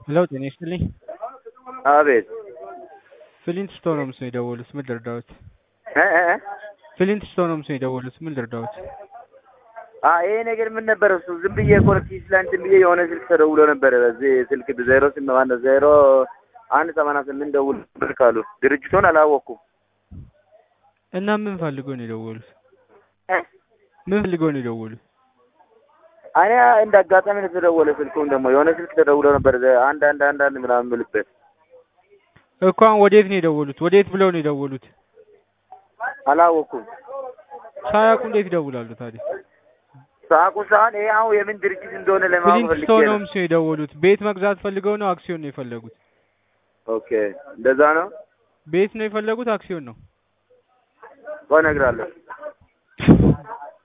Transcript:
ሄሎ ጤና ይስጥልኝ። አቤት ፍሊንት ስቶንስ ነው የደወሉት። ምን ልርዳዎት? እ እ እ ፍሊንት ስቶንስ ነው የደወሉት። ምን ልርዳዎት? አ ይሄ ነገር ምን ነበር እሱ? ዝም ብዬ ኮረቲስ ላይ እንትን ብዬ የሆነ ስልክ ተደውሎ ነበረ። በዚህ ስልክ ዜሮ ስም ማነው ዜሮ አንድ ሰማንያ ስምንት ደውል ስልክ አሉ። ድርጅቱን አላወቅኩም። እና ምን ፈልገው ነው የደወሉት? እ ምን ፈልገው ነው የደወሉት? እኔ እንደ አጋጣሚ ነው የተደወለ። ስልኩም ደግሞ የሆነ ስልክ ተደውሎ ነበር አንድ አንድ አንድ አንድ ምናምን የምልበት እኮ አሁን ወዴት ነው የደወሉት? ወዴት ብለው ነው የደወሉት? አላወቅኩም። ሳያውቁ እንዴት ይደውላሉ ታዲያ? ሳቁ ሳህን ይሄ አሁን የምን ድርጅት እንደሆነ ለማወቅ ፍሊንት ፈልጌ ነው። ስቶንስ ነው የደወሉት። ቤት መግዛት ፈልገው ነው አክሲዮን ነው የፈለጉት? ኦኬ እንደዛ ነው። ቤት ነው የፈለጉት አክሲዮን ነው? ቆይ እነግርሃለሁ።